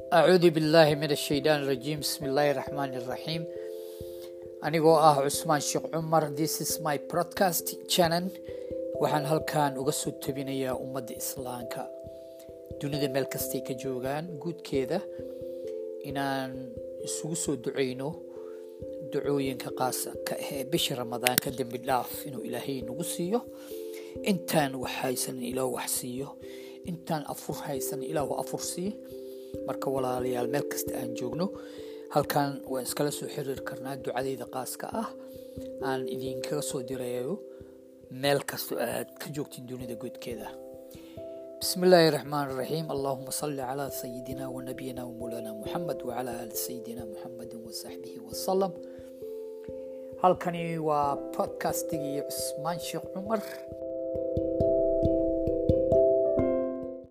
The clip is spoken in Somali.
acuudu billaahi min ashaytaan rajiim bismi illaahi raxmaani raxiim anigoo ah cusmaan sheekh cumar this is my broadcast channel waxaan halkan uga soo tabinayaa ummadda islaamka dunida meel kastay ka joogaan guudkeeda inaan isugu soo duceyno ducooyinka qaasaka ee bisha ramadaanka dembi dhaaf inuu ilaahay nagu siiyo intaan wax haysan ilaahu wax siiyo intaan afur haysan ilaahu afur sii marka walaalayaal meel kasta aan joogno halkan waan iskala soo xiriiri karnaa ducadeyda qaaska ah aan idinkaga soo dirayo meel kasta aad ka joogtiin dunida guudkeeda بسم الله الرحمن الرحيم اللهم صل على سيدنا ونبينا ومولانا محمد وعلى آل سيدنا محمد وصحبه وسلم halkani waa podcastigii cusmaan sheekh cumar